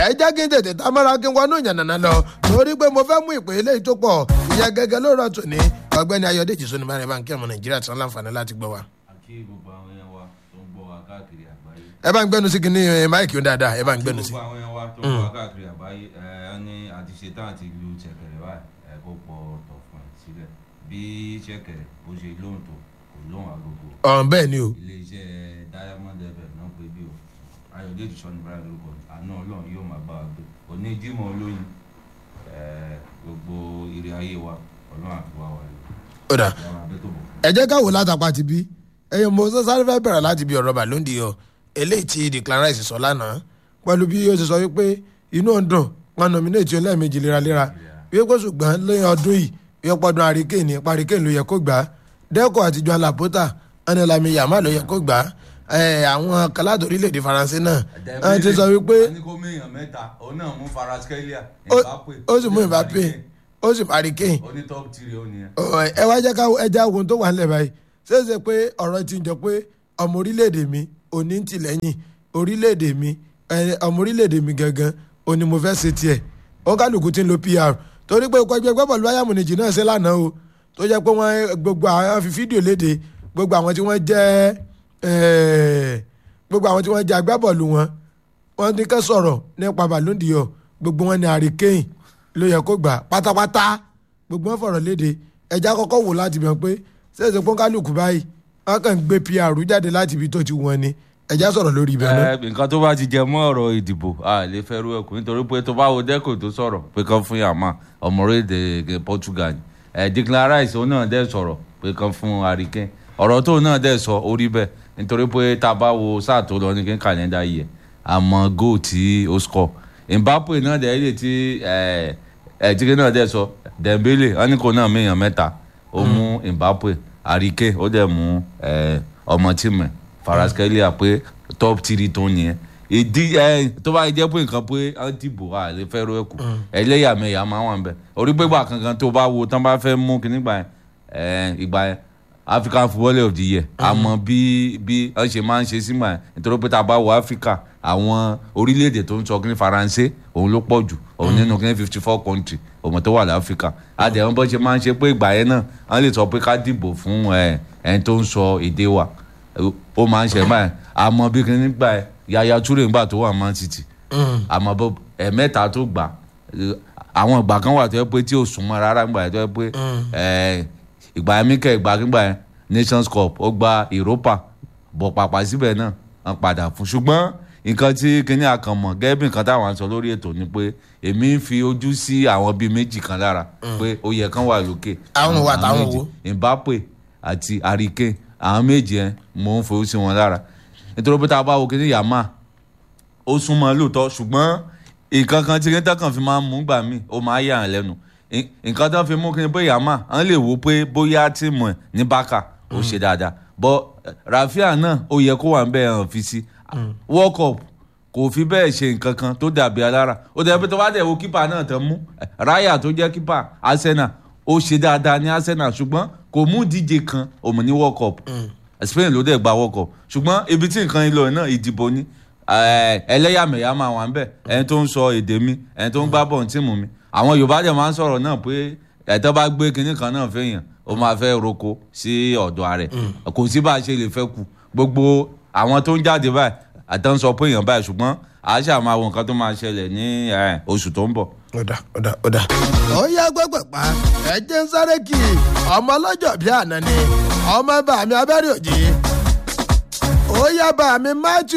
ẹ jẹ́ kí n tètè tá mọ́ra kí n wọnú ìyànnà lọ torí pé mo fẹ́ mú ìpè eléyìí tó pọ̀ ìyẹn gẹ́gẹ́ ló rọ̀ tòní ọgbẹ́ni ayọ̀dèjì sọ́ni bá rẹ̀ bá ń kí ọmọ nàìjíríà tí wọ́n láǹfààní láti gbọ́ wa. àkí gbogbo àwọn yẹn wa tó ń gbọ́ wa káàkiri àgbáyé. ẹ bá ń gbẹnu sí kinní ẹ, máìkì ó dáadáa ẹ bá ń gbẹnu sí. gbogbo àwọn yẹn wa tó ń gbọ́ wa káàkiri àgbáyé ẹ ẹ ní àti ṣetán àti lu ṣẹ̀kẹ̀rẹ̀ báyìí ẹ kó pọ̀ ọ̀tọ̀ fún ẹ sílẹ̀ bí ṣẹ̀kẹ̀rẹ̀ bó ṣe lóhùn tó kò lóhùn agogo ọ̀n bẹ́ẹ̀ ni o iléeṣẹ́ diamond fm náà pé bí o ayọ̀dèjì sọ́ni báyìí lórúkọ àná ọlọ́run yóò máa bá wa gbé òní jímọ̀ olóyin ẹ gbogbo ire ayé wa ọlọ́run àfi wá wa lọ ó dà ìyá wa abẹ́ tó bọ̀ fún ẹ jẹ́ káwọ́ látàpá ti bí ẹ̀yin mo sọ sáré fẹ́ bẹ̀rẹ̀ láti bí ọ̀rọ̀ bàlóńdì yọ eléyìí tí Declan Rice sọ lánàá pẹ̀lú bí ó ti sọ wípé inú ọ̀dùn wọn nominate lẹ́ẹ̀mejì léraléra wípé ṣùgbọ́n lẹ́yìn ọdún yìí wípé pọ́dún àríkèéní paríkèéní ló yẹ kó gbà á dẹ́kọ̀ àti Joan Laporta ẹnìlámi yàmá ló yẹ kó gbà á ẹ̀ àwọn kálátò orílẹ̀-èdè Faransé náà wọ́n ti sọ wípé wọ́n ní kó méèyàn mẹ́ta òun náà mú faraskelia ó- Mbappe ó sì mú Mbappe ó sì paríkèéní ó ní top three ó nìyẹn. Ọ̀, ẹ wá jẹ́ ká ẹja ohun tó wà nílẹ̀ báyìí ṣéṣe pé ọ̀rọ̀ ti ń jọ pé ọmọ orílẹ̀-èdè mi òní ń tìlẹ́yìn orílẹ̀-èdè mi ẹ, ọmọ orílẹ̀-èdè mi gangan òní mo fẹ́ ṣe tiẹ̀ wọn kálukú ti ń lo PR torí pé ikọ̀ ẹgbẹ́ bọ́ọ̀lù Bayern Munich náà ṣe lánàá o tó jẹ́ pé wọ́n gbogbo àwọn fi fídíò léde gbogbo àwọn tí wọ́n jẹ́ ẹ̀, gbogbo àwọn tí wọ́n jẹ́ agbábọ́ọ̀lù wọn wọ́n ní ká sọ̀rọ̀ nípa Ballon d'Or gbogbo wọn ní Harry Kane ló yẹ kó gbà pátápátá gbogbo wọn fọ̀rọ̀ léde ẹja kọ́kọ́ wò láti bẹ̀ pé ṣèṣe pọ́nkálùkù báyìí wọ́n kàn ń gbé PR jáde láti ibi tó ti wọ́n ni ẹja sọ̀rọ̀ lórí ibẹ̀ náà. ẹ nǹkan tó bá ti jẹ mọ́ ọ̀rọ̀ ìdìbò a lè fẹ́ rú ẹkùn nítorí pé tó bá wo dẹ́kò tó sọ̀rọ̀ pé kán fún yàmá ọmọ orílẹ̀-èdè Portugal ni ẹ Declan Rice òun náà dẹ́ sọ̀rọ̀ pé kán fún Harry Kane ọ̀rọ̀ tó náà dẹ́ sọ orí bẹ́ẹ̀ nítorí pé tá a bá wo sáà tó lọ ní kí n kàlẹ́ndà yìí ẹ̀ àmọ́ goal tí ó score Mbappe náà dẹ́ lè ti ẹ̀ ẹ̀ tí kí náà dẹ́ sọ Dembele wọn ní kò náà méèyàn mẹ́ta ó mú Mbappe Harry Kane ó dẹ̀ mú ẹ̀ ọmọ tìmẹ̀ faraskelia pé top three tó nìyẹn ìdí ẹ tó bá jẹ́ pé nǹkan pé á dìbò à lè fẹ́ ro ẹ̀kú ẹlẹ́yàmẹ̀yà máa wà ń bẹ̀ orí pé gbà kankan tó bá wo tán bá fẹ́ mú kíní gbà yẹn ẹ ìgbà yẹn African footballer of the year àmọ́ bí bí wọ́n ṣe máa ń ṣe sígbà yẹn nítorí pé tá a bá wo Africa àwọn orílẹ̀-èdè tó ń sọ kíní faransé òun ló pọ̀ jù òun nínú kíní fifty four country òun tó wà láfíríkà àdéhùn bó ṣe máa ń ṣe pé ìgbà yẹn náà wọ́n lè sọ pé ká dìbò fún ẹ ẹni tó ń sọ èdè wa ó máa ń ṣe báyìí àmọ́ bí kìíní gbà ẹ Yaya Toure ńgbà tó wà Man City àmọ́ bó ẹ̀mẹ́ta tó gbà ẹ, àwọn ìgbà kan wà tó yẹ pé tí ò súnmọ́ rárá ńgbà yẹn tó yẹ pé ẹ, ìgbà yẹn Mikel ìgbà kígbà yẹn Nations Cup ó gba Europa bọ̀ pàpà síbẹ̀ náà wọ́n padà fún ṣùgbọ́n nǹkan tí kìíní àkànmọ̀ gẹ́gẹ́ bí nǹkan táwọn sọ lórí ètò ni pé èmi ń fi ojú sí àwọn bíi méjì kan lára pé ó yẹ kán wà lókè Àwọn wà táwọn méjì. wo? Mbappe àti Harry Kane àwọn méjì yẹn mò ń fojú sí wọn lára nítorí pé tá a bá wo kíní yàmá ó súnmọ́ lóòótọ́ ṣùgbọ́n nǹkan kan tí kíní kan fi máa ń mú gbà mí ó máa yà án lẹ́nu Ì- nǹkan tó fi mú kíní pé yàmá àwọn lè wo pé bóyá tíìmù ẹ̀ ní bákà ó ṣe dáadáa bọ́ Rafinha náà ó yẹ kó wà ń bẹ́ẹ̀ hàn fi sí World Cup kò fi bẹ́ẹ̀ ṣe nǹkan kan tó dàbí alára ó dẹ̀ pé tó bá dẹ̀ wo kípa náà tán mú Raya tó jẹ́ kípa Arsenal ó ṣe dáadáa ní Arsenal ṣùgbọ́n kò mú díje kan òmù ní World Cup Spain ló dẹ̀ gba World Cup ṣùgbọ́n ibi tí nǹkan ìlọ náà ìdìbò ni eh, ẹlẹ́yàmẹ̀yà máa wà ń bẹ̀ ẹni tó ń sọ èdè mi ẹni tó ń gbá bọ̀ tíìmù mi àwọn Yorùbá dẹ̀ máa ń sọ̀rọ̀ náà pé ẹ̀tọ́ bá gbé kinní kan náà fẹ́yàn ó máa fẹ́ roko sí ọ̀dọ̀ rẹ̀ kò sí bá a ṣe lè fẹ́ kù gbogbo àwọn tó ń jáde báyìí àtàn sọ pé èèyàn báyìí ṣùgbọ́n àṣà máa wo nǹkan tó máa ṣẹlẹ̀ ní eh, oṣù tó ń bọ̀. ọ̀dà ọ̀dà ọ̀dà. ó yá gbẹ́gbẹ́ pa ẹ̀jẹ̀ ń sáré kì í ọmọ ọlọ́jọ́ bíi àná ni ọmọ bàmí abẹ́rẹ́ òjì ó yá bàmí Matthew